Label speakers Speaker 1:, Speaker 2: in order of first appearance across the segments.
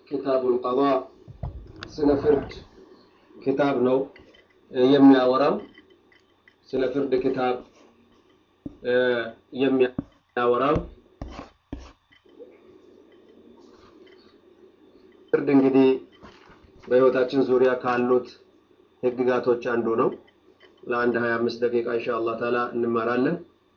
Speaker 1: ኪታቡል ቀዷ ስለ ፍርድ ኪታብ ነው የሚያወራው። ስለ ፍርድ ኪታብ የሚያወራው ፍርድ እንግዲህ በህይወታችን ዙሪያ ካሉት ህግጋቶች አንዱ ነው። ለአንድ 25 ደቂቃ ኢንሻአላህ ተዓላ እንማራለን።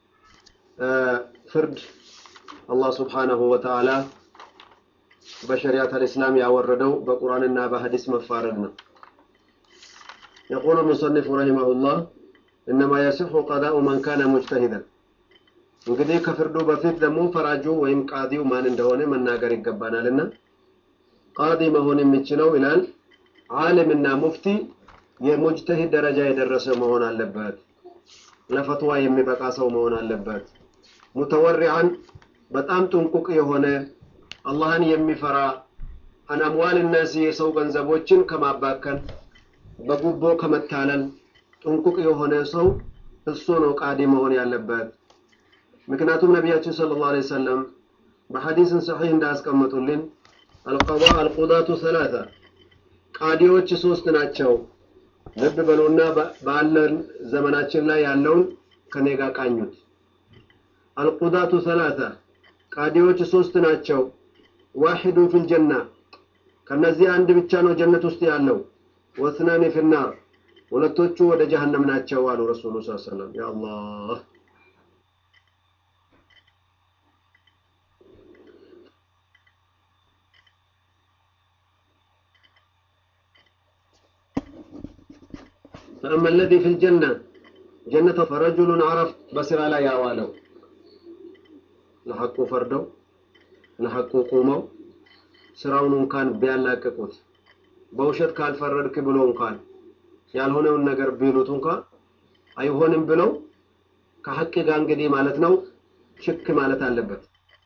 Speaker 1: ፍርድ አላህ ሱብሓነሁ ወተዓላ በሸሪዓት አልእስላም ያወረደው በቁርአንና በሐዲስ መፋረድ ነው። يقول المصنف رحمه الله إنما يصح قضاء من كان مجتهدا እንግዲህ ከፍርዱ በፊት ደግሞ ፈራጁ ወይም ቃዲው ማን እንደሆነ መናገር ይገባናልና ቃዲ መሆን የሚችለው ይላል ዓሊምና ሙፍቲ የሙጅተሂድ ደረጃ የደረሰ መሆን አለበት። ለፈትዋ የሚበቃ ሰው መሆን አለበት። ሙተወሪዓን በጣም ጥንቁቅ የሆነ አላህን የሚፈራ አን አምዋል ናሲ የሰው ገንዘቦችን ከማባከን በጉቦ ከመታለል ጥንቁቅ የሆነ ሰው እሱ ነው ቃዲ መሆን ያለበት። ምክንያቱም ነቢያችን ሰለላሁ ዐለይሂ ወሰለም በሐዲስን ሰሒህ እንዳስቀመጡልን አልቀዷ አልቁዳቱ ሰላሳ ቃዲዎች ሶስት ናቸው። ልብ በሉና ባለን ዘመናችን ላይ ያለውን ከኔ ጋር ቃኙት። አልቁዳቱ ሰላሳ ቃዲዎች ሶስት ናቸው። ዋሂዱ ፊል ጀና ከነዚህ አንድ ብቻ ነው ጀነት ውስጥ ያለው። ወስናኒ ፊናር ሁለቶቹ ወደ ጀሀነም ናቸው አሉ ረሱሉ ስ ሰለም ያ አላህ فأما الذي في الجنة جنة فرجل عرف بسر لا يعوالو لحقو فردو لحقو قومو ስራውን እንኳን ቢያላቅቁት በውሸት ካልፈረድክ ብሎ እንኳን ያልሆነውን ነገር ቢሉት እንኳን አይሆንም ብለው ከሐቅ ጋር እንግዲህ ማለት ነው ሽክ ማለት አለበት።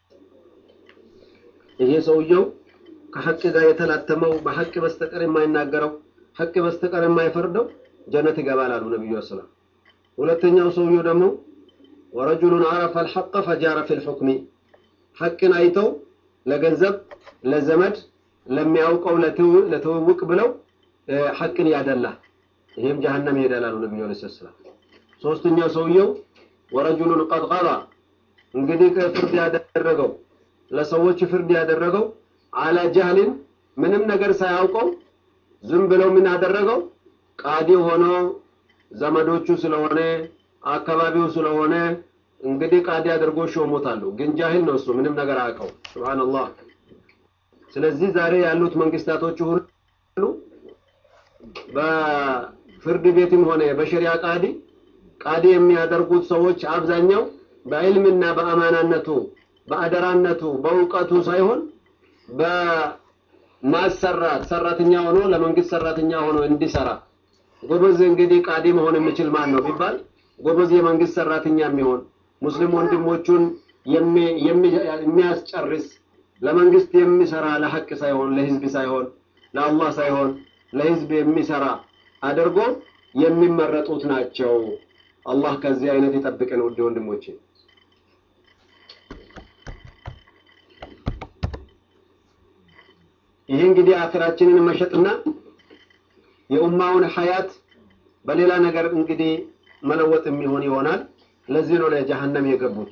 Speaker 1: ይሄ ሰውየው ከሐቅ ጋር የተላተመው በሐቅ በስተቀር የማይናገረው ሐቅ በስተቀር የማይፈርደው ጀነት ይገባል አሉ ነብዩ ሰለላሁ ሁለተኛው ሰውየው ደግሞ ወረጁሉን አረፈ አልሐቀ ፈጃረ ፊል ሑክሚ ሐቅን አይተው ለገንዘብ ለዘመድ ለሚያውቀው ለትውውቅ ብለው ሐቅን ያደላ ይሄም ጀሀነም ይሄዳል አሉ ነብዩ ሰለላሁ ዐለይሂ ሶስተኛው ሰውየው ወረጁሉን ቀድ ቀዳ እንግዲህ ፍርድ ያደረገው ለሰዎች ፍርድ ያደረገው አላ ጃህልን ምንም ነገር ሳያውቀው ዝም ብለው ምን አደረገው ቃዲ ሆኖ ዘመዶቹ ስለሆነ አካባቢው ስለሆነ እንግዲህ ቃዲ አድርጎ ሾሞታሉ። ግን ጃሂል ነው እሱ ምንም ነገር አያውቀው። ሱብሃንአላህ። ስለዚህ ዛሬ ያሉት መንግስታቶች ሁሉ በፍርድ ቤትም ሆነ በሸሪያ ቃዲ ቃዲ የሚያደርጉት ሰዎች አብዛኛው በዕልምና በአማናነቱ በአደራነቱ በእውቀቱ ሳይሆን በማሰራት ሰራተኛ ሆኖ ለመንግስት ሰራተኛ ሆኖ እንዲሰራ ጎበዝ እንግዲህ ቃዲ መሆን የሚችል ማን ነው ቢባል ጎበዝ የመንግስት ሰራተኛ የሚሆን ሙስሊም ወንድሞቹን የሚያስጨርስ ለመንግስት የሚሰራ ለሐቅ ሳይሆን ለህዝብ ሳይሆን ለአላህ ሳይሆን ለህዝብ የሚሰራ አድርጎ የሚመረጡት ናቸው። አላህ ከዚህ አይነት ይጠብቀን ውድ ወንድሞቼ። ይህ እንግዲህ አኺራችንን መሸጥና የኡማውን ሐያት በሌላ ነገር እንግዲህ መለወጥ የሚሆን ይሆናል። ለዚህ ነው ለጀሀነም የገቡት።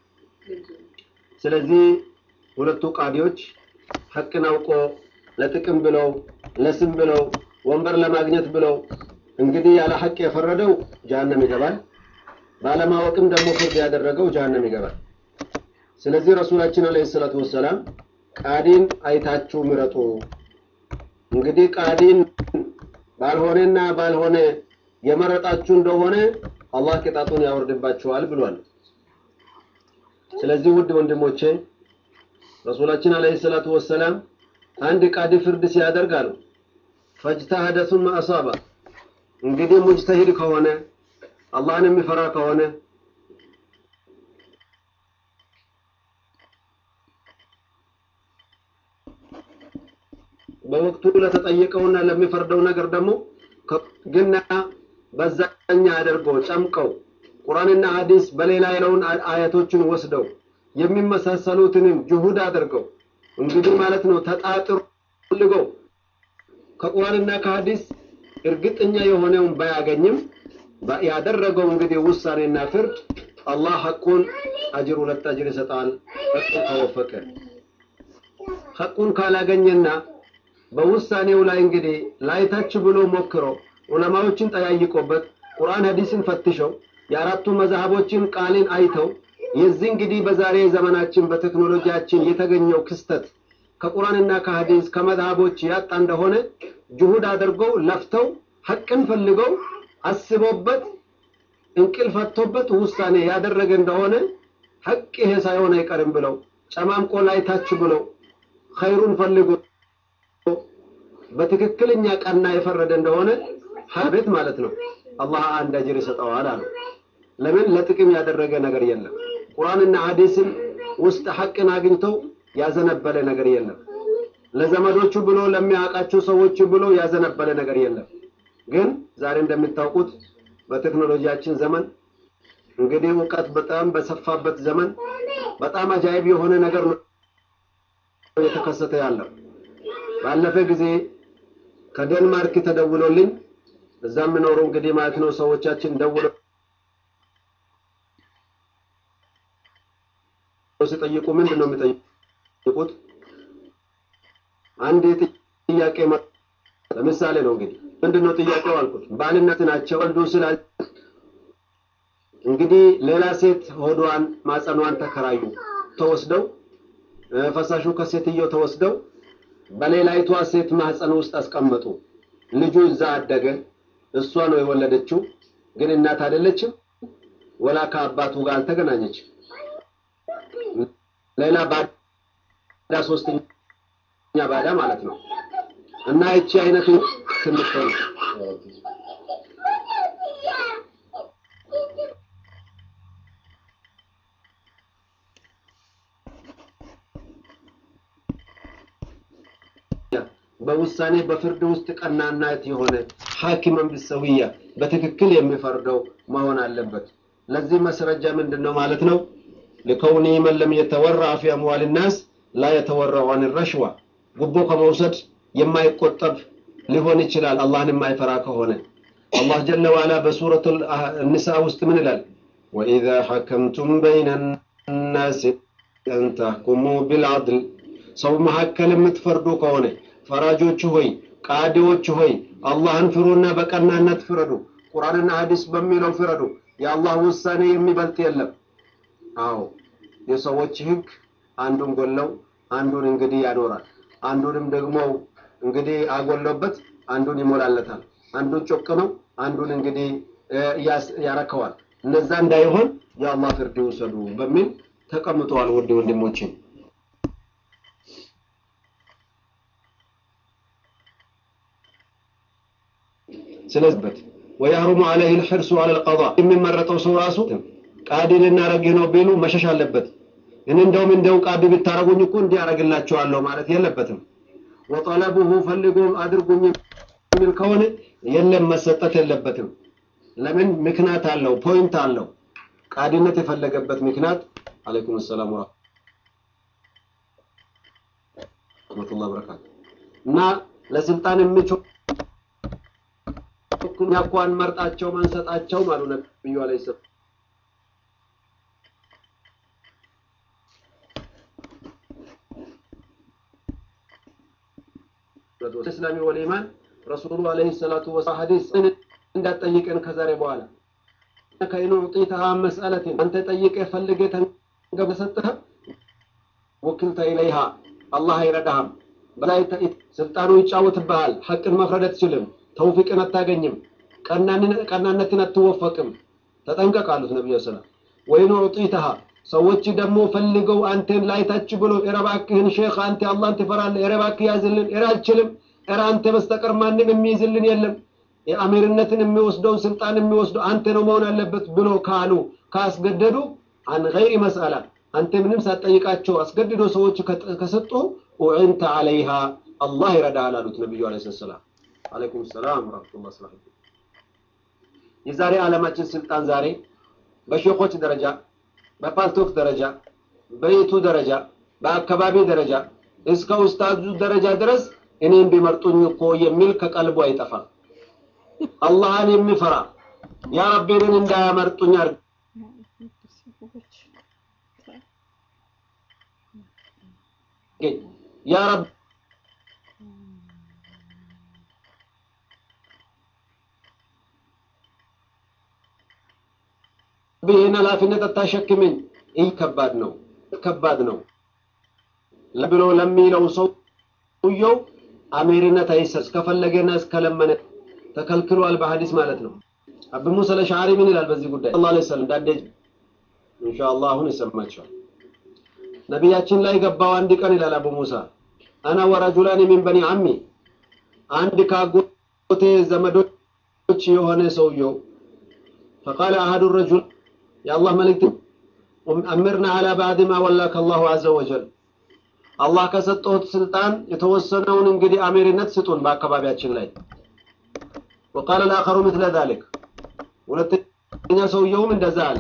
Speaker 1: ስለዚህ ሁለቱ ቃዲዎች ሐቅን አውቆ ለጥቅም ብለው ለስም ብለው ወንበር ለማግኘት ብለው እንግዲህ ያለ ሐቅ የፈረደው ጀሀነም ይገባል። ባለማወቅም ደግሞ ፍርድ ያደረገው ጀሀነም ይገባል። ስለዚህ ረሱላችን አለይሂ ሰላቱ ወሰላም ቃዲን አይታችሁ ምረጡ። እንግዲህ ቃዲን ባልሆነና ባልሆነ የመረጣችሁ እንደሆነ አላህ ቅጣቱን ያወርድባችኋል ብሏል። ስለዚህ ውድ ወንድሞቼ ረሱላችን አለይሂ ሰላቱ ወሰላም አንድ ቃዲ ፍርድ ሲያደርግ አሉ ፈጅተሀደ ሱመ አሳባ እንግዲህ ሙጅተሂድ ከሆነ አላህን የሚፈራ ከሆነ በወቅቱ ለተጠየቀውና ለሚፈርደው ነገር ደግሞ ግና በዛኛ አድርገው ጨምቀው ቁርአንና ሐዲስ በሌላ ያለውን አያቶችን ወስደው የሚመሳሰሉትንም ጅሁድ አድርገው እንግዲህ ማለት ነው ተጣጥሮ ፈልገው ከቁርአንና ከሐዲስ እርግጠኛ የሆነውን ባያገኝም ያደረገው እንግዲህ ውሳኔና ፍርድ አላህ ሐቁን አጅር ሁለት አጅር ይሰጣል። ሐቁን ከወፈቀ ሐቁን ካላገኘና በውሳኔው ላይ እንግዲህ ላይታች ብሎ ሞክሮ ዑለማዎችን ጠያይቆበት ቁርአን ሐዲስን ፈትሸው የአራቱ መዛህቦችን ቃልን አይተው የዚህ እንግዲህ በዛሬ ዘመናችን በቴክኖሎጂያችን የተገኘው ክስተት ከቁርአንና ከሐዲስ ከመዝሃቦች ያጣ እንደሆነ ጅሁድ አድርገው ለፍተው ሐቅን ፈልገው አስቦበት እንቅልፍ ፈቶበት ውሳኔ ያደረገ እንደሆነ ሐቅ ይሄ ሳይሆን አይቀርም ብለው ጨማምቆ ላይ ታች ብለው ኸይሩን ፈልጎ በትክክለኛ ቀና የፈረደ እንደሆነ ሀቤት ማለት ነው አላህ አንድ አጅር ይሰጠዋል አሉ። ለምን ለጥቅም ያደረገ ነገር የለም። ቁርአንና ሐዲስን ውስጥ ሐቅን አግኝተው ያዘነበለ ነገር የለም። ለዘመዶቹ ብሎ ለሚያውቃቸው ሰዎች ብሎ ያዘነበለ ነገር የለም። ግን ዛሬ እንደምታውቁት በቴክኖሎጂያችን ዘመን እንግዲህ እውቀት በጣም በሰፋበት ዘመን በጣም አጃይብ የሆነ ነገር ነው የተከሰተ ያለው። ባለፈ ጊዜ ከዴንማርክ ተደውሎልኝ እዛ የምኖሩ እንግዲህ ማለት ነው ሰዎቻችን ደውለው ሲጠይቁ ምንድን ነው የሚጠይቁት? አንድ ጥያቄ ለምሳሌ ነው እንግዲህ ምንድን ነው ጥያቄው አልኩት። ባልነት ናቸው ወልዱ ስላል እንግዲህ ሌላ ሴት ሆዷን ማጸኗን ተከራዩ ተወስደው ፈሳሹ ከሴትየው ተወስደው በሌላይቷ ሴት ማህፀን ውስጥ አስቀመጡ። ልጁ እዛ አደገ። እሷ ነው የወለደችው፣ ግን እናት አይደለችም። ወላ ከአባቱ ጋር አልተገናኘችም። ሌላ ባዳ ሶስተኛ ባዳ ማለት ነው። እና እቺ አይነቱ ትምትሆን በውሳኔ በፍርድ ውስጥ ቀናናት የሆነ ሐኪመን ቢሰውያ በትክክል የሚፈርደው መሆን አለበት። ለዚህ መስረጃ ምንድን ነው ማለት ነው? ለከውኒ መን ለም የተወራ ፊ አምዋል ናስ ላ የተወራው አን ረሽዋ ጉቦ ከመውሰድ የማይቆጠብ ሊሆን ይችላል አላህን የማይፈራ ከሆነ። አላህ ጀለ ዋላ በሱረቱ ኒሳ ውስጥ ምን ይላል? ወኢዛ ሐከምቱም በይነ ናስ አን ተሕኩሙ ቢልዐድል ሰው መካከል የምትፈርዱ ከሆነ ፈራጆች ሆይ ቃዲዎች ሆይ አላህን ፍሩና በቀናነት ፍረዱ። ቁርአንና ሐዲስ በሚለው ፍረዱ። የአላህ ውሳኔ የሚበልጥ የለም። አዎ የሰዎች ህግ አንዱን ጎለው አንዱን እንግዲህ ያኖራል። አንዱንም ደግሞ እንግዲህ አጎለበት አንዱን ይሞላለታል። አንዱን ጮቅ ነው አንዱን እንግዲህ ያረከዋል። እነዛ እንዳይሆን የአላህ ፍርድ ይውሰዱ በሚል ተቀምጠዋል። ውድ ወንድሞችን ስለዚህ ወያህሩሙ አለይህ ልሕርሱ አለ ልቀዳ የሚመረጠው ሰው ራሱ ቃዲ ልናረግ ነው ቢሉ መሸሽ አለበት። እኔ እንደውም እንደው ቃዲ ብታረጉኝ እኮ እንዲህ አረግላቸዋለሁ ማለት የለበትም። ወጠለቡሁ ፈልጎም አድርጉኝ የሚል ከሆነ የለም መሰጠት የለበትም። ለምን ምክንያት አለው፣ ፖይንት አለው። ቃዲነት የፈለገበት ምክንያት አለይኩም ሰላም ወረሕመቱላህ በረካቱ እና ለስልጣን የሚችው እኛ እኮ አንመርጣቸው ማንሰጣቸው አሉ ነብዩ አለይሂ ሰላም እስላሚ ወልኢማን ረሱሉ አለይሂ ሰላቱ ወሰላም ሐዲስ እንዳትጠይቀን ከዛሬ በኋላ ከኢኑ ኡጢተሃ መስአለትን አንተ ጠይቀ ፈልገ ተንገብ ሰጥተህ ወክልተ ኢለይሃ አላህ አይረዳህም። በላይ ስልጣኑ ይጫወትብሃል። ሐቅን መፍረድ አትችልም። ተውፊቅን አታገኝም። ቀናነትን አትወፈቅም። ተጠንቀቅ አሉት ነቢዩ ሰላም። ወይኑ ኡጢተሃ ሰዎች ደግሞ ፈልገው አንተን ላይታች ብሎ ኧረ እባክህን ሼክ አንተ አላህን ትፈራለህ፣ ኧረ እባክህ ያዝልን፣ ኧረ አልችልም፣ ኧረ አንተ በስተቀር ማንም የሚይዝልን የለም፣ የአሚርነትን የሚወስደውን ስልጣን የሚወስደው አንተ ነው መሆን አለበት ብሎ ካሉ ካስገደዱ አን ገይሪ መስአላ አንተ ምንም ሳትጠይቃቸው አስገድዶ ሰዎች ከሰጡ ኡዕንተ አለይሃ አላህ ይረዳሃል አሉት ነቢዩ ዓለይሂ ሰላም። አለይኩም ሰላም ወራህመቱላህ ሰላም። የዛሬ ዓለማችን ስልጣን ዛሬ በሼኾች ደረጃ በፓልቶክ ደረጃ በቤቱ ደረጃ በአካባቢ ደረጃ እስከ ኡስታዙ ደረጃ ድረስ እኔም ቢመርጡኝ እኮ የሚል ከቀልቡ አይጠፋም። አላህን የሚፈራ ያ ረቢ እኔን እንዳያመርጡኝ አድርግ ያ ረቢ ይህን ኃላፊነት አታሸክመኝ። ይህ ከባድ ነው፣ ከባድ ነው ብሎ ለሚለው ሰውየው አሜርነት አይሰጥ ከፈለገና እስከለመነ ተከልክሏል በሐዲስ ማለት ነው። አብ ሙሳ ለሻሪ ምን ይላል በዚህ ጉዳይ? ሰለላሁ ዐለይሂ ወሰለም ዳዴጅ ኢንሻአላህ አሁን ይሰማቸዋል። ነቢያችን ላይ ገባው አንድ ቀን ይላል አቡ ሙሳ አና ወረጁላን ሚን በኒ አሚ አንድ ካጎቴ ዘመዶች የሆነ ሰውየው ፈቃለ አሐዱ ረጁል የአላህ መልእክት አምርና አላ ባዕድ ማ ወላከ አላሁ ዐዘ ወጀል አላህ ከሰጠሁት ስልጣን የተወሰነውን እንግዲህ አሜርነት ስጡን በአካባቢያችን ላይ ወቃለ ልአኸሩ ምትለ ዛሊክ ሁለተኛ ሰውየውም እንደዛ አለ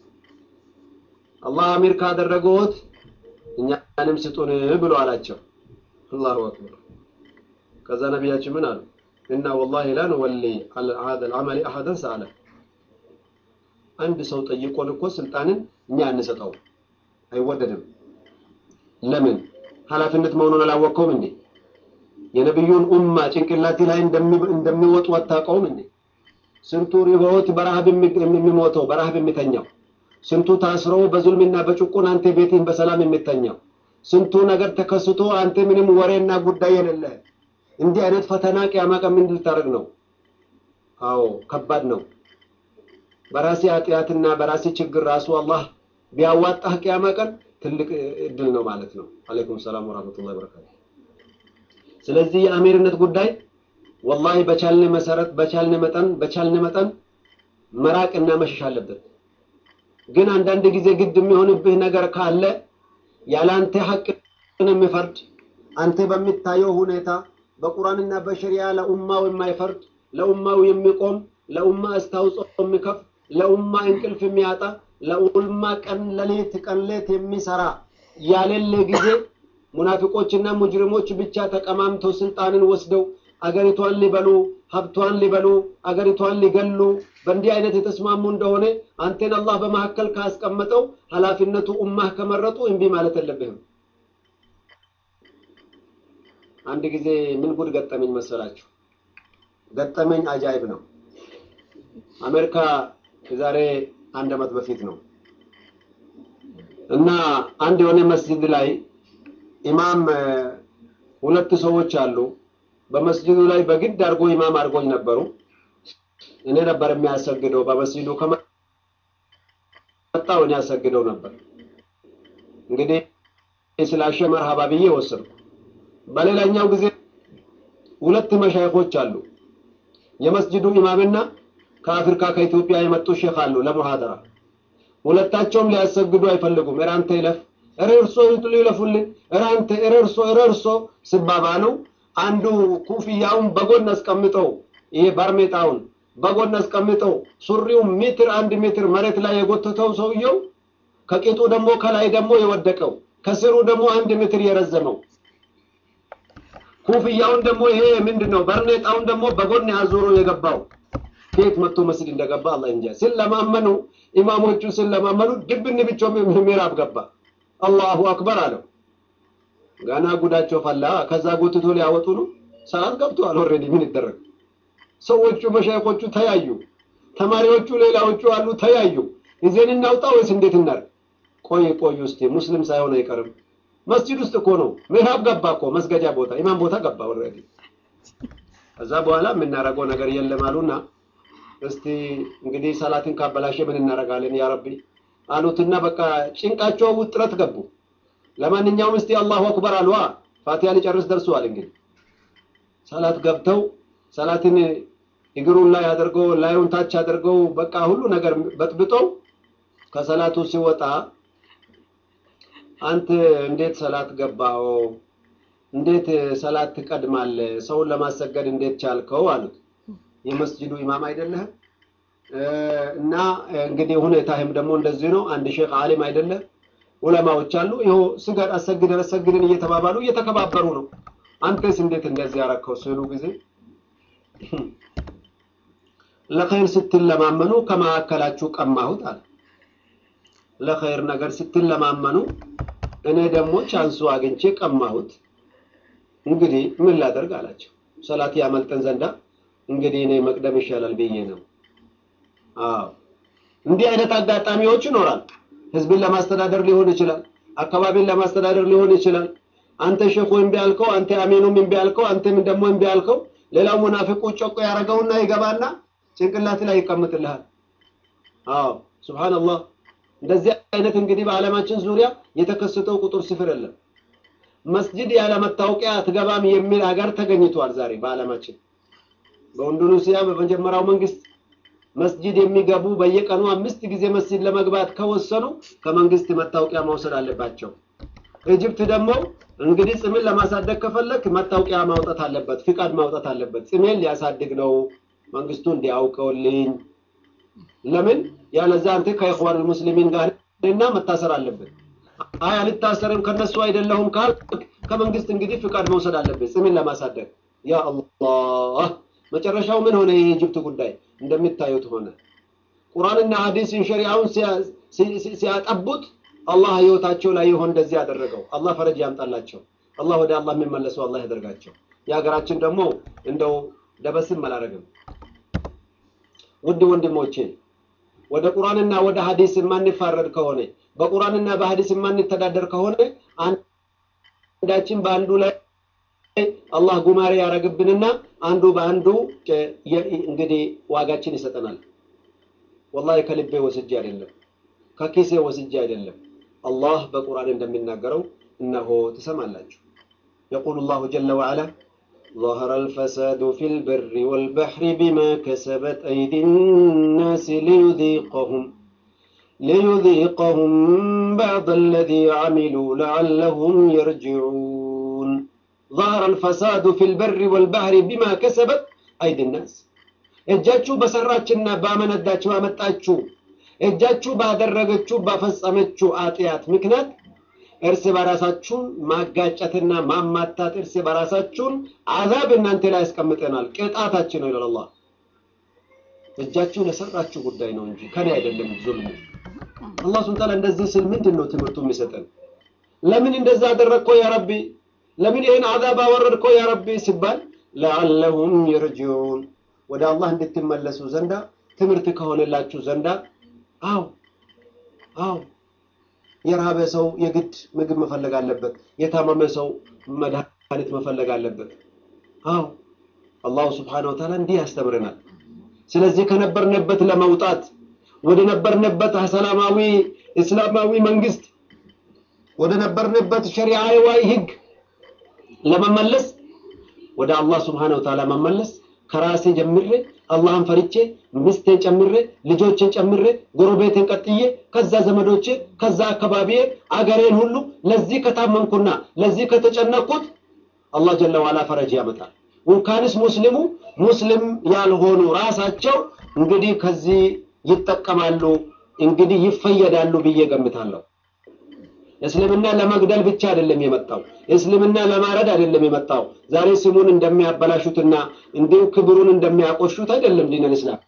Speaker 1: አላህ አሚር ካደረገዎት እኛንም ስጡን ብሎ አላቸው አላሁ አክበር ከዛ ነቢያችን ምን አሉ እና ወላሂ ላ ንወሊ ሀዘ ልዓመሊ አሐደን ሰአለ አንድ ሰው ጠይቆን እኮ ስልጣንን እኛ አንሰጠው አይወደድም ለምን ኃላፊነት መሆኑን አላወቀውም እንዴ የነቢዩን ኡማ ጭንቅላቴ ላይ እንደሚወጡ አታውቀውም እንዴ ስንቱ ሪቦት በረሃብ የሚሞተው በረሃብ የሚተኛው ስንቱ ታስሮ በዙልምና በጭቁን አንተ ቤትህን በሰላም የምተኛው ስንቱ ነገር ተከስቶ አንተ ምንም ወሬና ጉዳይ የሌለ እንዲህ አይነት ፈተና ቅያማ ቀን ምን ልታደርግ ነው? አዎ ከባድ ነው። በራሴ ኃጢአትና በራሴ ችግር ራሱ አላህ ቢያዋጣህ ቅያማ ቀን ትልቅ እድል ነው ማለት ነው። አለይኩም ሰላም ወራህመቱላሂ ወበረካቱ። ስለዚህ የአሚርነት ጉዳይ ወላሂ በቻልን መሰረት በቻልን መጠን በቻልን መጠን መራቅና መሸሽ አለበት። ግን አንዳንድ ጊዜ ግድ የሚሆንብህ ነገር ካለ ያላንተ ሐቅን የሚፈርድ አንተ በሚታየው ሁኔታ በቁርአንና በሸሪያ ለኡማው የማይፈርድ ለኡማው የሚቆም ለኡማ አስተዋጽኦ የሚከፍ ለኡማ እንቅልፍ የሚያጣ ለኡማ ቀን ለሌት ቀን ሌት የሚሰራ ያሌለ ጊዜ ሙናፊቆችና ሙጅሪሞች ብቻ ተቀማምተው ስልጣንን ወስደው አገሪቷን ሊበሉ ሀብቷን ሊበሉ አገሪቷን ሊገሉ በእንዲህ አይነት የተስማሙ እንደሆነ አንተን አላህ በመካከል ካስቀመጠው ኃላፊነቱ ኡማህ ከመረጡ እምቢ ማለት የለብህም። አንድ ጊዜ ምን ጉድ ገጠመኝ መሰላችሁ? ገጠመኝ አጃይብ ነው። አሜሪካ የዛሬ አንድ ዓመት በፊት ነው እና አንድ የሆነ መስጂድ ላይ ኢማም ሁለት ሰዎች አሉ። በመስጂዱ ላይ በግድ አድርጎ ኢማም አድርጎኝ ነበሩ። እኔ ነበር የሚያሰግደው። በመስጂዱ ከመጣው እኔ ያሰግደው ነበር። እንግዲህ ስላሸ መርሃባ ብዬ ወሰድኩ። በሌላኛው ጊዜ ሁለት መሻይኮች አሉ። የመስጂዱ ኢማምና ከአፍሪካ ከኢትዮጵያ የመጡ ሼክ አሉ ለሙሐደራ። ሁለታቸውም ሊያሰግዱ አይፈልጉም። እረ አንተ ይለፍ፣ እረ እርሶ ይለፉልን፣ እረ አንተ፣ እረ እርሶ፣ እረ እርሶ ሲባባሉ አንዱ ኩፍያውን በጎን አስቀምጠው ይሄ ባርሜጣውን በጎን አስቀምጠው ሱሪው ሜትር አንድ ሜትር መሬት ላይ የጎተተው ሰውየው ከቂጡ ደግሞ ከላይ ደግሞ የወደቀው ከስሩ ደግሞ አንድ ሜትር የረዘመው ኩፍያውን ደግሞ ይሄ ምንድን ነው ባርኔጣውን ደግሞ በጎን ያዞሮ የገባው ከየት መጥቶ መስጊድ እንደገባ አላህ እንጃ። ሲለማመኑ ኢማሞቹ ሲለማመኑ ድብን ብቻ ምዕራብ ገባ። አላሁ አክበር አለው። ገና ጉዳቸው ፈላ። ከዛ ጎትቶ ሊያወጡ ነው። ሰዓት ገብተዋል። ኦልሬዲ ምን ይደረግ? ሰዎቹ መሻይኮቹ ተያዩ፣ ተማሪዎቹ ሌላዎቹ አሉ ተያዩ። ይዜን እናውጣ ወይስ እንዴት እናድርግ? ቆይ ቆይ ውስጥ ሙስሊም ሳይሆን አይቀርም። መስጂድ ውስጥ እኮ ነው። ምዕራብ ገባ እኮ መስገጃ ቦታ፣ ኢማም ቦታ ገባ ኦልሬዲ። ከዛ በኋላ የምናደርገው ነገር የለም አሉና እስቲ እንግዲህ ሰላትን ካበላሸ ምን እናደርጋለን ያ ረቢ አሉትና በቃ ጭንቃቸው ውጥረት ገቡ። ለማንኛውም እስቲ አላሁ አክበር አልዋ ፋቲያ ሊጨርስ ደርሰዋል። እንግዲህ ሰላት ገብተው ሰላትን እግሩን ላይ አድርገው ላዩን ታች አድርገው በቃ ሁሉ ነገር በጥብጠው ከሰላቱ ሲወጣ አንተ እንዴት ሰላት ገባው? እንዴት ሰላት ትቀድማለህ? ሰውን ለማሰገድ እንዴት ቻልከው? አሉት። የመስጂዱ ኢማም አይደለህም እና እንግዲህ ሁኔታህም ደግሞ እንደዚህ ነው። አንድ ሼክ ዓሊም አይደለህ ዑለማዎች አሉ። ይኸው ስገድ አሰግደን አሰግደን እየተባባሉ እየተከባበሩ ነው። አንተስ እንዴት እንደዚህ ያረከው ሲሉ ጊዜ ለኸይር ስትለማመኑ ከመካከላችሁ ቀማሁት አለ። ለኸይር ነገር ስትለማመኑ እኔ ደግሞ ቻንሱ አግኝቼ ቀማሁት። እንግዲህ ምን ላደርግ አላቸው። ሰላት ያመልጠን ዘንዳ እንግዲህ እኔ መቅደም ይሻላል ብዬ ነው። አዎ እንዲህ አይነት አጋጣሚዎች ይኖራል። ህዝብን ለማስተዳደር ሊሆን ይችላል። አካባቢን ለማስተዳደር ሊሆን ይችላል። አንተ ሼኹ እምቢ አልከው፣ አንተ አሚኑም እምቢ አልከው፣ አንተም ደግሞ እምቢ አልከው። ሌላው ሙናፊቁ ጮቆ ያደረገውና ይገባና ጭንቅላት ላይ ይቀምጥልሃል። አዎ ሱብሃንአላህ። እንደዚህ አይነት እንግዲህ በዓለማችን ዙሪያ የተከሰተው ቁጥር ስፍር የለም። መስጂድ ያለ መታወቂያ አትገባም የሚል ሀገር ተገኝቷል ዛሬ በዓለማችን። በኢንዶኔሲያ በመጀመሪያው መንግስት መስጂድ የሚገቡ በየቀኑ አምስት ጊዜ መስጂድ ለመግባት ከወሰኑ ከመንግስት መታወቂያ መውሰድ አለባቸው። ኢጅፕት ደግሞ እንግዲህ ጽምን ለማሳደግ ከፈለክ መታወቂያ ማውጣት አለበት፣ ፍቃድ ማውጣት አለበት። ጽሜን ሊያሳድግ ነው መንግስቱ እንዲያውቀውልኝ። ለምን ያለዛ አንተ ከኢኽዋን ሙስሊሚን ጋር እና መታሰር አለበት። አይ አልታሰርም ከነሱ አይደለሁም ካል ከመንግስት እንግዲህ ፍቃድ መውሰድ አለበት ጽምን ለማሳደግ። ያ አላህ መጨረሻው ምን ሆነ? የኢጅፕት ጉዳይ እንደሚታዩት ሆነ። ቁርአንና ሐዲስን ሸሪዓውን ሲያጠቡት አላህ ህይወታቸው ላይ ይሆን እንደዚህ ያደረገው። አላህ ፈረጅ ያምጣላቸው። አላህ ወደ አላህ የሚመለሱ አላህ ያደርጋቸው። የሀገራችን ደግሞ እንደው ደበስም አላረግም። ውድ ወንድሞቼ ወደ ቁርአንና ወደ ሐዲስ የማንፋረድ ከሆነ በቁርአንና በሐዲስ የማንተዳደር ከሆነ አንዳችን በአንዱ ላይ አላህ ጉማሬ ያደረግብንና አንዱ በአንዱ እንግዲህ ዋጋችን ይሰጠናል። ወላሂ ከልቤ ወስጄ አይደለም፣ ከኪሴ ወስጄ አይደለም። አላህ በቁርአን እንደሚናገረው እነሆ ትሰማላችሁ። የቁሉ ላሁ ጀለ ወዐላ ظهر الفساد في البر والبحر بما كسبت أيدي الناس ليذيقهم ليذيقهم بعض الذي عملوا لعلهم يرجعون ظهر الفساد في البر والبحر بما كسبت أيدي الناس እጃችሁ በሰራችና ባመነዳችሁ ባመጣችሁ እጃችሁ ባደረገችው ባፈጸመችው አጥያት ምክንያት እርስ በራሳችሁን ማጋጨትና ማማታት እርስ በራሳችሁን አዛብ እናንተ ላይ ያስቀምጠናል። ቅጣታችን ነው ይላል አላህ። እጃችሁ ለሰራችሁ ጉዳይ ነው እንጂ ከኔ አይደለም ዙልሙ። አላህ ሱብሓነሁ ወተዓላ እንደዚህ ስል ምንድን ነው ትምህርቱ የሚሰጠን? ለምን እንደዛ አደረግከው ያ ረቢ? ለምን ይህን አዛብ አወረድከው ያ ረቢ ሲባል ለዓለሁም ይርጂዑን ወደ አላህ እንድትመለሱ ዘንዳ ትምህርት ከሆነላችሁ ዘንዳ አው አው የራበ ሰው የግድ ምግብ መፈለግ አለበት። የታመመ ሰው መድኃኒት መፈለግ አለበት። አው አላሁ ስብሓነሁ ወተዓላ እንዲህ ያስተምረናል። ስለዚህ ከነበርንበት ለመውጣት ወደ ነበርንበት ሰላማዊ እስላማዊ መንግስት ወደ ነበርንበት ሸሪዓዊ ህግ ለመመለስ ወደ አላህ ስብሓነሁ ወተዓላ መመለስ ከራሴ ጀምሬ አላህን ፈርቼ ሚስቴን ጨምሬ ልጆችን ጨምሬ ጎረቤትን ቀጥዬ ከዛ ዘመዶቼ ከዛ አካባቢዬ አገሬን ሁሉ ለዚህ ከታመንኩና ለዚህ ከተጨነቅኩት አላህ ጀለ ዋላ ፈረጅ ያመጣል። እንኳንስ ሙስሊሙ ሙስሊም ያልሆኑ ራሳቸው እንግዲህ ከዚህ ይጠቀማሉ፣ እንግዲህ ይፈየዳሉ ብዬ ገምታለሁ። እስልምና ለመግደል ብቻ አይደለም የመጣው። እስልምና ለማረድ አይደለም የመጣው። ዛሬ ስሙን እንደሚያበላሹትና እንዲሁ ክብሩን እንደሚያቆሹት አይደለም ዲነል እስላም።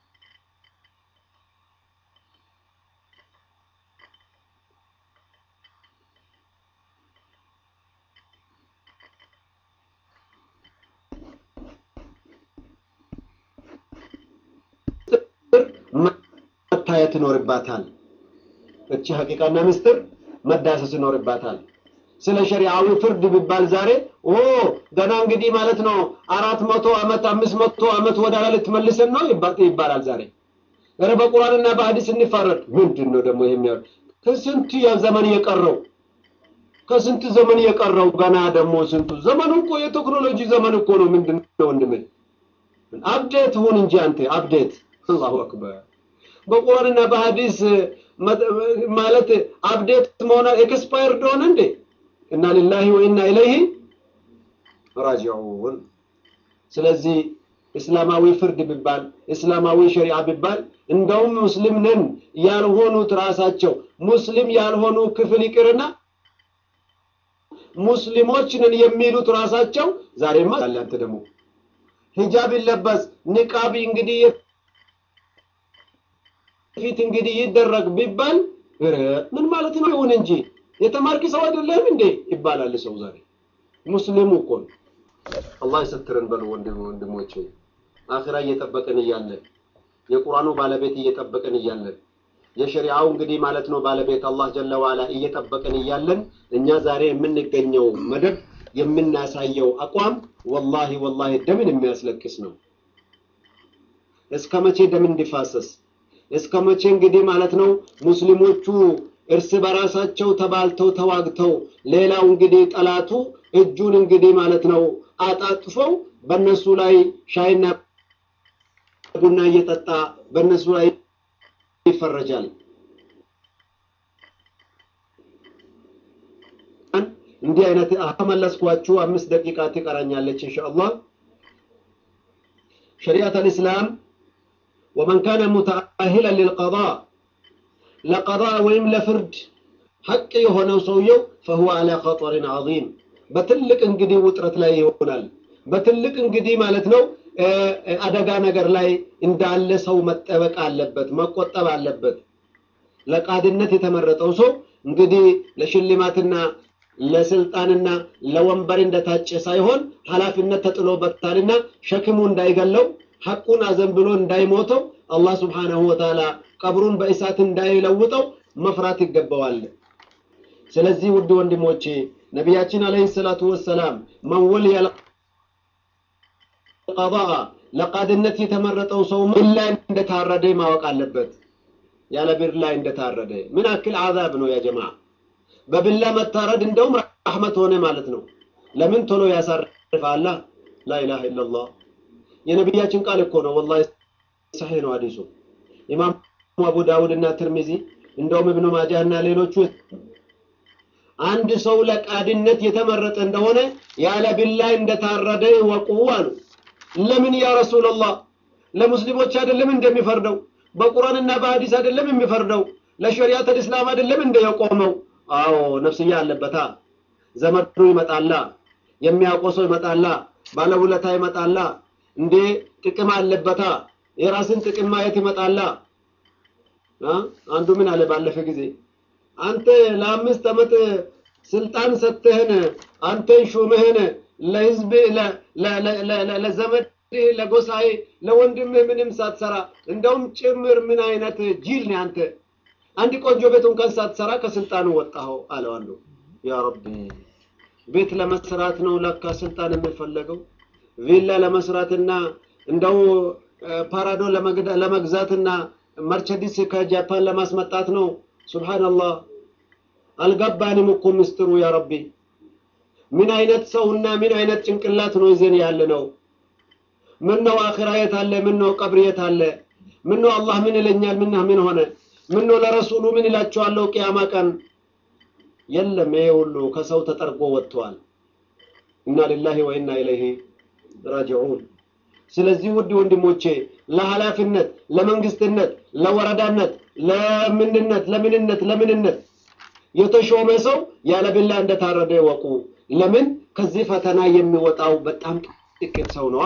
Speaker 1: መታየት ይኖርባታል። እቺ ሀቂቃና ምስጢር መዳሰስ ይኖርባታል። ስለ ሸሪዓዊ ፍርድ ቢባል ዛሬ ኦ ገና እንግዲህ ማለት ነው አራት መቶ ዓመት አምስት መቶ ዓመት ወደ ኋላ ልትመልሰን ነው ይባላል ዛሬ። ኧረ በቁርአንና በሐዲስ እንፋረድ። ምንድን ነው ደግሞ የሚያ ከስንት ዘመን የቀረው ከስንት ዘመን የቀረው ገና ደግሞ ስንቱ ዘመኑ እኮ የቴክኖሎጂ ዘመን እኮ ነው። ምንድን ነው ወንድሜ አፕዴት ሁን እንጂ አንተ አፕዴት። አላሁ አክበር በቁርአንና በሐዲስ ማለት አፕዴት መሆን ኤክስፓየርድ ሆነ እንዴ? እና ሊላሂ ወኢና ኢለይሂ ራጂዑን። ስለዚህ እስላማዊ ፍርድ ቢባል እስላማዊ ሸሪዓ ቢባል እንደውም ሙስሊም ነን ያልሆኑት ራሳቸው ሙስሊም ያልሆኑ ክፍል ይቅርና ሙስሊሞች ነን የሚሉት ራሳቸው ዛሬማ አለ አንተ ደግሞ ሂጃብ ይለበስ ኒቃቢ እንግዲህ ፊት እንግዲህ ይደረግ ቢባል ምን ማለት ነው? ይሁን እንጂ የተማርክ ሰው አይደለም እንዴ ይባላል ሰው ዛሬ ሙስሊሙ እኮ ነው። አላህ ይሰትረን በሉ ወንድም ወንድሞች፣ አኺራ እየጠበቅን እያለን የቁርአኑ ባለቤት እየጠበቅን እያለን የሸሪዓው እንግዲህ ማለት ነው ባለቤት አላህ ጀለ ዋላ እየጠበቅን እያለን እኛ ዛሬ የምንገኘው መደብ የምናሳየው አቋም ወላሂ ወላሂ ደምን የሚያስለቅስ ነው። እስከ መቼ ደም እንዲፋሰስ እስከ መቼ እንግዲህ ማለት ነው ሙስሊሞቹ እርስ በራሳቸው ተባልተው ተዋግተው ሌላው እንግዲህ ጠላቱ እጁን እንግዲህ ማለት ነው አጣጥፈው በእነሱ ላይ ሻይና ቡና እየጠጣ በእነሱ ላይ ይፈረጃል። እንዲህ አይነት ከመለስኳችሁ አምስት ደቂቃ ትቀራኛለች ኢንሻአላህ። ሸሪዓት አልእስላም ወመን ካነ ሙተአሂለን ሊልቀዳ ለቀዳ ወይም ለፍርድ ሐቅ የሆነው ሰውየው ፈሁወ አላ ኸጠሪን ዐዚም በትልቅ እንግዲህ ውጥረት ላይ ይሆናል። በትልቅ እንግዲህ ማለት ነው አደጋ ነገር ላይ እንዳለ ሰው መጠበቅ አለበት፣ መቆጠብ አለበት። ለቃድነት የተመረጠው ሰው እንግዲህ ለሽልማትና ለስልጣንና ለወንበር እንደታጨ ሳይሆን ኃላፊነት ተጥሎበታልና ሸክሙ እንዳይገለው ሐቁን አዘንብሎ እንዳይሞተው አላህ ስብሓነሁ ወተዓላ ቀብሩን በእሳት እንዳይለውጠው መፍራት ይገባዋል። ስለዚህ ውድ ወንድሞቼ ነቢያችን አለይሂ ሰላቱ ወሰላም መን ወልየ ቀዳ ለቃድነት የተመረጠው ሰው ምን ላይ እንደታረደ ማወቅ አለበት። ያለ ብር ላይ እንደታረደ ምን አክል አዛብ ነው ያ ጀማዓ። በብላ መታረድ እንደውም ረሕመት ሆነ ማለት ነው። ለምን ቶሎ ያሳርፋላ። ላኢላሃ ኢለላህ የነቢያችን ቃል እኮ ነው። ወላሂ ሰሒህ ነው ሐዲሱ። ኢማም አቡ ዳውድ እና ትርሚዚ እንደውም እብኑ ማጃህ እና ሌሎቹ አንድ ሰው ለቃድነት የተመረጠ እንደሆነ ያለ ቢላይ እንደታረደ ይወቁ አሉ። ለምን ያ ረሱላላህ? ለሙስሊሞች አይደለም እንደሚፈርደው? በቁርአንና በሐዲስ አይደለም የሚፈርደው? ለሸሪዓት እስላም አይደለም እንደ የቆመው? አዎ ነፍስያ አለበታ። ዘመዱ ይመጣላ፣ የሚያውቀው ሰው ይመጣላ፣ ባለውለታ ይመጣላ፣ እንዴ ጥቅም አለበታ። የራስን ጥቅም ማየት ይመጣላ። አንዱ ምን አለ ባለፈ ጊዜ አንተ ለአምስት ዓመት ስልጣን ሰጥተህን አንተን ሹምህን ለህዝብ ለዘመድ ለጎሳዬ ለወንድምህ ምንም ሳትሰራ እንደውም ጭምር ምን አይነት ጅል ነህ አንተ አንድ ቆንጆ ቤት እንኳን ሳትሰራ ከስልጣኑ ወጣኸው አለው አንዱ ያ ረቢ ቤት ለመስራት ነው ለካ ስልጣን የሚፈለገው ቪላ ለመስራትና እንደው ፓራዶ ለመግዛትና መርቸዲስ ከጃፓን ለማስመጣት ነው ሱብሃንአላህ አልገባንም እኮ ምስጢሩ ያ ረቢ ምን አይነት ሰውና ምን አይነት ጭንቅላት ነው ይዘን ያለ ነው ምን ነው አኺራ የት አለ ምን ነው ቀብር የት አለ ምን ነው አላህ ምን ይለኛል ምን ምን ሆነ ምን ነው ለረሱሉ ምን ይላቸዋለሁ ቅያማ ቀን የለም ይሄ ሁሉ ከሰው ተጠርጎ ወጥቷል ኢና ሊላሂ ወኢና ኢለይሂ ራጂዑን ስለዚህ ውድ ወንድሞቼ ለኃላፊነት ለመንግስትነት ለወረዳነት ለምንነት ለምንነት ለምንነት የተሾመ ሰው ያለ ቢላ እንደታረደ ይወቁ ለምን ከዚህ ፈተና የሚወጣው በጣም ጥቂት ሰው ነዋ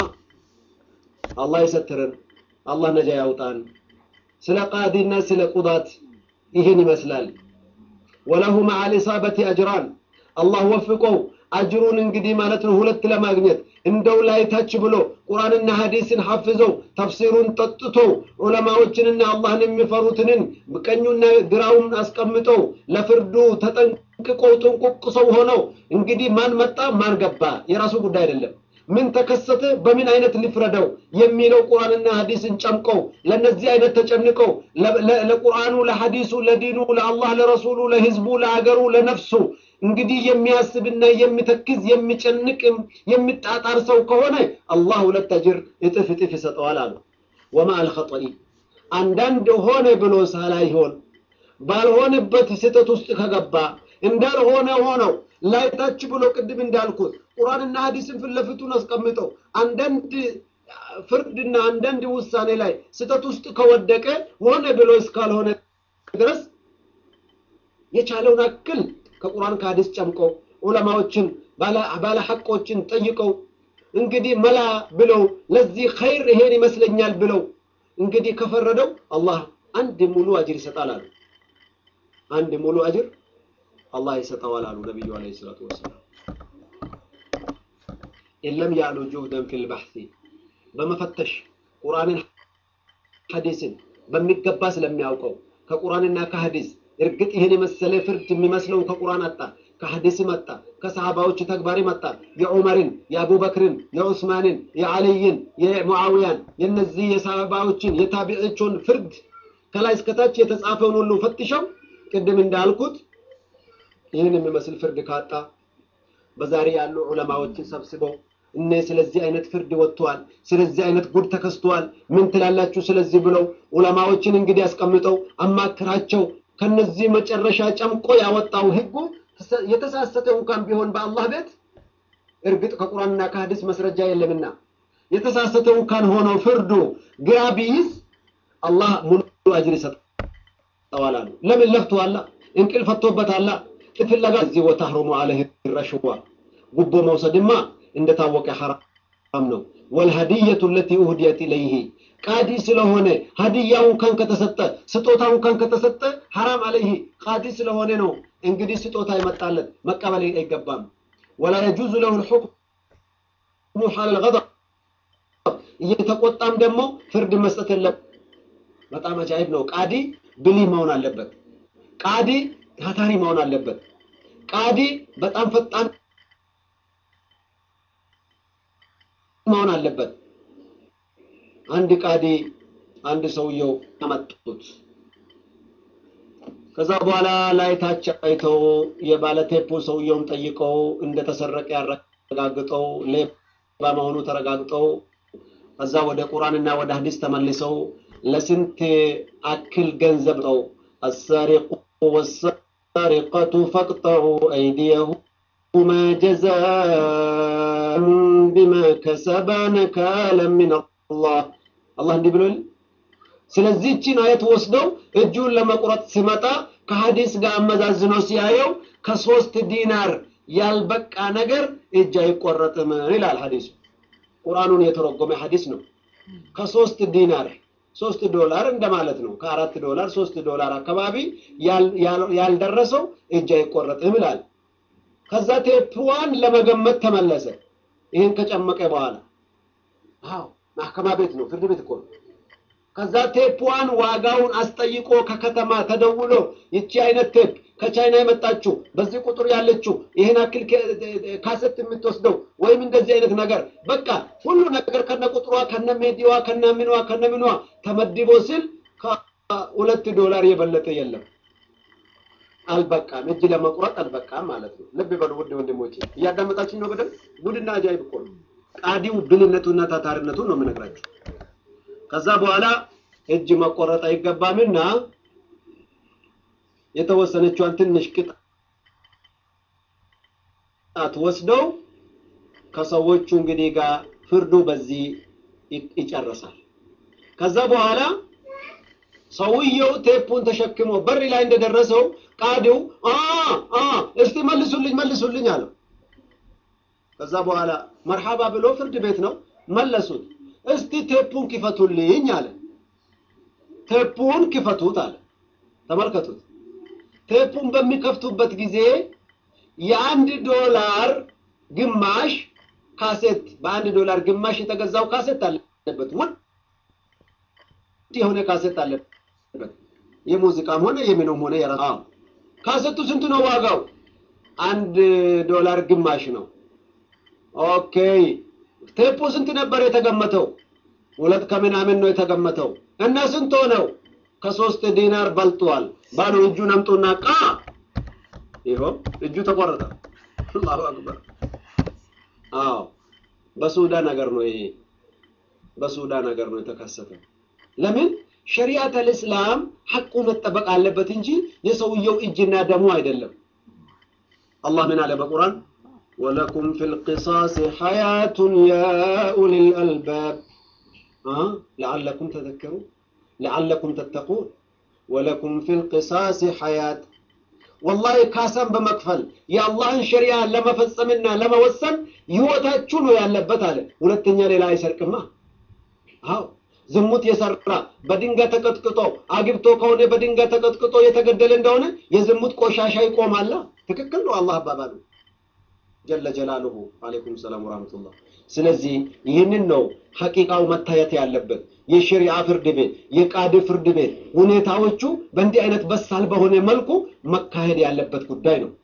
Speaker 1: አላህ ይሰትረን አላህ ነጃ ያውጣን ስለ ቃዲና ስለ ቁዳት ይህን ይመስላል ወለሁ መዓ ልኢሳበቲ አጅራን አላህ ወፍቀው አጅሩን እንግዲህ ማለት ነው ሁለት ለማግኘት እንደው ላይ ታች ብሎ ቁርአንና ሐዲስን ሐፍዘው ተፍሲሩን ጠጥቶ ዑለማዎችንና አላህን የሚፈሩትንን ቀኙና ግራውን አስቀምጠው ለፍርዱ ተጠንቅቀው ጥንቁቅ ሰው ሆነው እንግዲህ ማን መጣ ማን ገባ የራሱ ጉዳይ አይደለም ምን ተከሰተ በምን አይነት ሊፍረደው የሚለው ቁርአንና ሐዲስን ጨምቀው ለነዚህ አይነት ተጨንቀው ለቁርአኑ ለሐዲሱ ለዲኑ ለአላህ ለረሱሉ ለህዝቡ ለአገሩ ለነፍሱ እንግዲህ የሚያስብና የሚተክዝ የሚጨንቅ የሚጣጣር ሰው ከሆነ አላህ ሁለት አጅር እጥፍ እጥፍ ይሰጠዋል አሉ ወማ አልኸጠኢ አንዳንድ ሆነ ብሎ ሳላይሆን ባልሆነበት ስህተት ውስጥ ከገባ እንዳልሆነ ሆነው ላይታች ብሎ ቅድም እንዳልኩት ቁርአንና ሐዲስን ፊት ለፊቱን አስቀምጠው አንዳንድ ፍርድና አንዳንድ ውሳኔ ላይ ስህተት ውስጥ ከወደቀ ሆነ ብሎ እስካልሆነ ድረስ የቻለውን አክል ከቁርአን ከሐዲስ ጨምቆ ዑለማዎችን ባለ ሐቆችን ጠይቀው እንግዲህ መላ ብለው ለዚህ ኸይር ይሄን ይመስለኛል ብለው እንግዲህ ከፈረደው አላህ አንድ ሙሉ አጅር ይሰጣል አሉ። አንድ ሙሉ አጅር አላህ ይሰጠዋል አሉ ነቢዩ ዓለይሂ ሰላቱ ወሰላም። ኢለም ያሉ ጁህደን ፊል ባሕሲ በመፈተሽ ቁርአንን ሐዲስን በሚገባ ስለሚያውቀው ከቁርአንና ከሐዲስ እርግጥ ይህን የመሰለ ፍርድ የሚመስለው ከቁርአን አጣ፣ ከሐዲስ መጣ፣ ከሰሃባዎች ተግባር መጣ። የዑመርን፣ የአቡበክርን፣ የዑስማንን፣ የዓልይን፣ የሙዓዊያን የነዚህ የሰሃባዎችን የታቢዖችን ፍርድ ከላይ እስከታች የተጻፈውን ሁሉ ፈትሸው ቅድም እንዳልኩት ይህን የሚመስል ፍርድ ካጣ በዛሬ ያሉ ዑለማዎችን ሰብስበው እነ ስለዚህ አይነት ፍርድ ወጥቷል፣ ስለዚህ አይነት ጉድ ተከስቷል፣ ምን ትላላችሁ ስለዚህ ብለው ዑለማዎችን እንግዲህ አስቀምጠው አማክራቸው ከነዚህ መጨረሻ ጨምቆ ያወጣው ህጉ የተሳሰተ እንኳን ቢሆን በአላህ ቤት እርግጥ ከቁርአንና ከሐዲስ መስረጃ የለምና የተሳሰተ እንኳን ሆኖ ፍርዱ ግራ ቢይዝ አላህ ሙሉ አጅር ይሰጠዋል አሉ። ለምን ለፍቷላ፣ እንቅልፍ ፈቶበታላ። ፍለጋ እዚህ ወተህሩሙ አለህ ረሽዋ ጉቦ መውሰድማ እንደታወቀ ሐራም ነው። ወልሀዲየቱ ለቲ ኡህዲየት ኢለይህ ቃዲ ስለሆነ ሀዲያውን ካን ከተሰጠ ስጦታውን ካን ከተሰጠ ሐራም አለይህ ቃዲ ስለሆነ ነው። እንግዲህ ስጦታ ይመጣለት መቀበል አይገባም። ወላ የጁዙ ለሁ ልሑክሙ ሐለል ገضብ እየተቆጣም ደግሞ ፍርድ መስጠት የለም። በጣም አጃይብ ነው። ቃዲ ብልህ መሆን አለበት። ቃዲ ታታሪ መሆን አለበት። ቃዲ በጣም ፈጣን መሆን አለበት። አንድ ቃዲ አንድ ሰውየው አመጡት። ከዛ በኋላ ላይ ታች አይተው የባለቴፑ ሰውየውን ጠይቀው እንደተሰረቀ ያረጋግጠው ሌባ መሆኑ ተረጋግጠው ከዛ ወደ ቁርአንና ወደ ሐዲስ ተመልሰው ለስንት አክል ገንዘብ ነው አሳሪቁ ወሳሪቀቱ ፈቅጠዑ አይዲየሁማ ጀዛን ቢማ ከሰባ ነካለን ሚን አላህ አላህ እንዲህ ብሎል። ስለዚህ እቺን አየት ወስደው እጁን ለመቁረጥ ሲመጣ ከሐዲስ ጋር አመዛዝኖ ሲያየው ከሶስት ዲናር ያልበቃ ነገር እጅ አይቆረጥም ይላል ሐዲሱ። ቁርአኑን የተረጎመ ሐዲስ ነው። ከሶስት ዲናር ሶስት ዶላር እንደማለት ነው። ከአራት ዶላር ሶስት ዶላር አካባቢ ያልደረሰው እጅ አይቆረጥም ይላል። ከዛ ቴፕዋን ለመገመት ተመለሰ። ይህን ከጨመቀ በኋላ አዎ ማህከማ ቤት ነው፣ ፍርድ ቤት እኮ ነው። ከዛ ቴፕዋን ዋጋውን አስጠይቆ ከከተማ ተደውሎ ይቺ አይነት ቴፕ ከቻይና የመጣችው በዚህ ቁጥር ያለችው ይህን አክል ካሰት የምትወስደው ወይም እንደዚህ አይነት ነገር በቃ ሁሉ ነገር ከነ ቁጥሯ ከነ ሜዲዋ ከነ ምኗ ከነ ምኗ ተመድቦ ሲል ከሁለት ዶላር የበለጠ የለም። አልበቃም፣ እጅ ለመቁረጥ አልበቃም ማለት ነው። ልብ በሉ ውድ ወንድሞቼ፣ እያዳመጣችን ነው በደንብ። ጉድና አጃይብ እኮ ነው። ቃዲው ብልነቱና ታታሪነቱን ነው የምነግራችሁ። ከዛ በኋላ እጅ መቆረጥ አይገባምና የተወሰነችዋን ትንሽ ቅጣት ወስደው ከሰዎቹ እንግዲህ ጋር ፍርዱ በዚህ ይጨርሳል። ከዛ በኋላ ሰውየው ቴፑን ተሸክሞ በር ላይ እንደደረሰው ቃዲው እስቲ መልሱልኝ መልሱልኝ አለው። ከዛ በኋላ መርሐባ ብሎ ፍርድ ቤት ነው መለሱት። እስቲ ቴፑን ክፈቱልኝ አለ። ቴፑን ክፈቱት አለ። ተመልከቱት። ቴፑን በሚከፍቱበት ጊዜ የአንድ ዶላር ግማሽ ካሴት በአንድ ዶላር ግማሽ የተገዛው ካሴት አለበት። ውድ የሆነ ካሴት አለበት። የሙዚቃም ሆነ የምንም ሆነ የራ ካሴቱ ስንት ነው ዋጋው? አንድ ዶላር ግማሽ ነው። ኦኬ ቴፑ ስንት ነበር የተገመተው? ሁለት ከምናምን ነው የተገመተው። እና ስንት ሆነው? ከሶስት ዲናር በልጧል። ባዶ እጁን አምጡና ቃ ይኸው እጁ ተቆረጠ። አላሁ አክበር። አዎ በሱዳን ነገር ነው ይሄ፣ በሱዳን ነገር ነው የተከሰተው። ለምን ሸሪዓት አልእስላም ሐቁ መጠበቅ አለበት እንጂ የሰውየው እጅና ደሙ አይደለም። አላህ ምን አለ በቁርአን ወለኩም ፊል ቂሳስ ሐያቱን ያ ኡሊል አልባብ ለዓለኩም ተዘከሩን ለዓለኩም ተተቁን ወለኩም ፊል ቂሳስ ሐያት ወላሂ ካሳን በመክፈል የአላህን ሸሪያ ለመፈጸምና ለመወሰን ህይወታችሁ ነው ያለበት አለ። ሁለተኛ ሌላ አይሰርቅማ። አዎ ዝሙት የሰራ በድንጋይ ተቀጥቅጦ አግብቶ ከሆነ በድንጋይ ተቀጥቅጦ የተገደለ እንደሆነ የዝሙት ቆሻሻ ይቆማላ። ትክክል ነው አላህ አባባሉ ጀለ ጀላሉሁ። አለይኩም ሰላም ወራህመቱላህ። ስለዚህ ይህንን ነው ሐቂቃው መታየት ያለበት። የሸሪዓ ፍርድ ቤት፣ የቃድ ፍርድ ቤት ሁኔታዎቹ በእንዲህ አይነት በሳል በሆነ መልኩ መካሄድ ያለበት ጉዳይ ነው።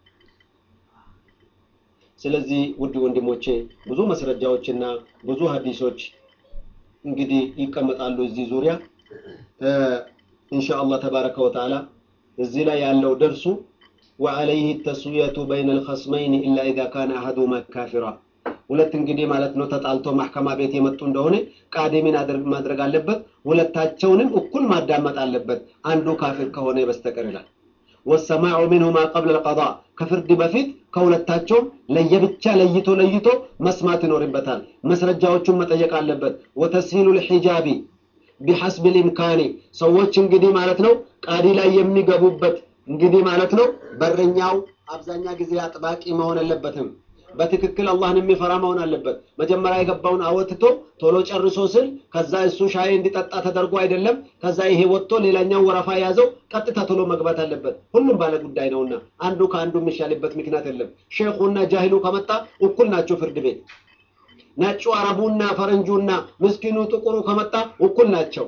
Speaker 1: ስለዚህ ውድ ወንድሞቼ ብዙ መስረጃዎችና ብዙ ሀዲሶች እንግዲህ ይቀመጣሉ እዚህ ዙሪያ ኢንሻአላህ ተባረከ ወተዓላ እዚህ ላይ ያለው ደርሱ ወዐለይህ ተስዊየቱ በይነ ልኸስመይን ኢላ ኢዛ ካነ አሐዱሁማ ካፊራ ሁለት እንግዲህ ማለት ነው ተጣልቶ ማሕከማ ቤት የመጡ እንደሆነ ቃዲምን ማድረግ አለበት። ሁለታቸውንም እኩል ማዳመጥ አለበት አንዱ ካፊር ከሆነ በስተቀር ይላል። ወሰማዑ ሚንሁማ ቀብለ ልቀዳ ከፍርድ በፊት ከሁለታቸውም ለየብቻ ለይቶ ለይቶ መስማት ይኖርበታል። መስረጃዎቹን መጠየቅ አለበት። ወተስሂሉ ልሒጃቢ ቢሐስብ ልኢምካኒ ሰዎች እንግዲህ ማለት ነው ቃዲ ላይ የሚገቡበት እንግዲህ ማለት ነው በረኛው አብዛኛ ጊዜ አጥባቂ መሆን የለበትም። በትክክል አላህን የሚፈራ መሆን አለበት። መጀመሪያ የገባውን አወጥቶ ቶሎ ጨርሶ ስል ከዛ እሱ ሻይ እንዲጠጣ ተደርጎ አይደለም። ከዛ ይሄ ወጥቶ ሌላኛው ወረፋ ያዘው ቀጥታ ቶሎ መግባት አለበት። ሁሉም ባለ ጉዳይ ነውና አንዱ ከአንዱ የሚሻልበት ምክንያት የለም። ሼኹና ጃሂሉ ከመጣ እኩል ናቸው ፍርድ ቤት። ነጩ አረቡና ፈረንጁና ምስኪኑ ጥቁሩ ከመጣ እኩል ናቸው።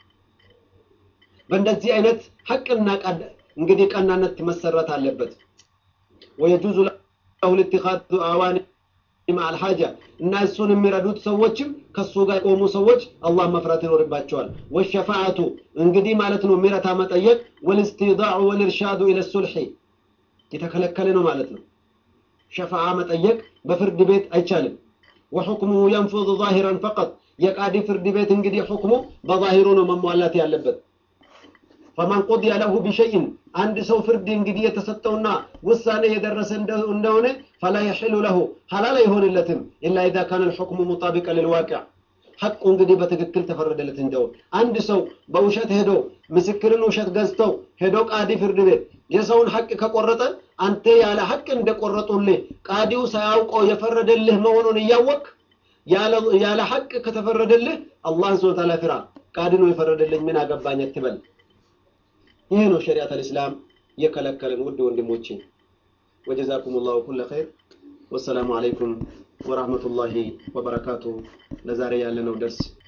Speaker 1: በእንደዚህ አይነት ሐቅና እንግዲህ ቀናነት መሰረት አለበት። ወየጁዙ ለሁ ልትኻዙ አዋኒ ማዕል ሐጃ እና እሱን የሚረዱት ሰዎችም ከሱ ጋር የቆሙ ሰዎች አላህ መፍራት ይኖርባቸዋል። ወሸፋዓቱ እንግዲህ ማለት ነው ሚረታ መጠየቅ፣ ወልስትዳዑ ወልእርሻዱ ኢለ ሱልሒ የተከለከለ ነው ማለት ነው። ሸፋዓ መጠየቅ በፍርድ ቤት አይቻልም። ወሑክሙሁ የንፉዙ ዛሂረን ፈቀጥ የቃዲ ፍርድ ቤት እንግዲህ ሕክሙ በዛሂሩ ነው መሟላት ያለበት። ፈመን ቁድየ ለሁ ቢሸይን አንድ ሰው ፍርድ እንግዲህ የተሰጠውና ውሳኔ የደረሰ እንደሆነ ፈላ የሕሉ ለሁ ሐላል አይሆንለትም ኢላ ኢዛ ካነ ልሑክሙ ሙጣቢቀ ልልዋቂዕ ሐቁ እንግዲህ በትክክል ተፈረደለት እንደው አንድ ሰው በውሸት ሄዶ ምስክርን ውሸት ገዝተው ሄዶ ቃዲ ፍርድ ቤት የሰውን ሐቅ ከቆረጠ አንተ ያለ ሐቅ እንደቆረጡልህ ቃዲው ሳያውቀው የፈረደልህ መሆኑን እያወቅ ያለ ሐቅ ከተፈረደልህ አላህን ስብሐ ወተዓላ ፍራ። ቃዲ ነው የፈረደልኝ ምን አገባኝ አትበል። ይሄ ነው ሸሪዓት አልእስላም የከለከለን። ውድ ወንድሞቼ ወጀዛኩም ላሁ ኩለ ኸይር። ወሰላሙ አለይኩም ወራህመቱላሂ ወበረካቱ። ለዛሬ ያለነው ደርስ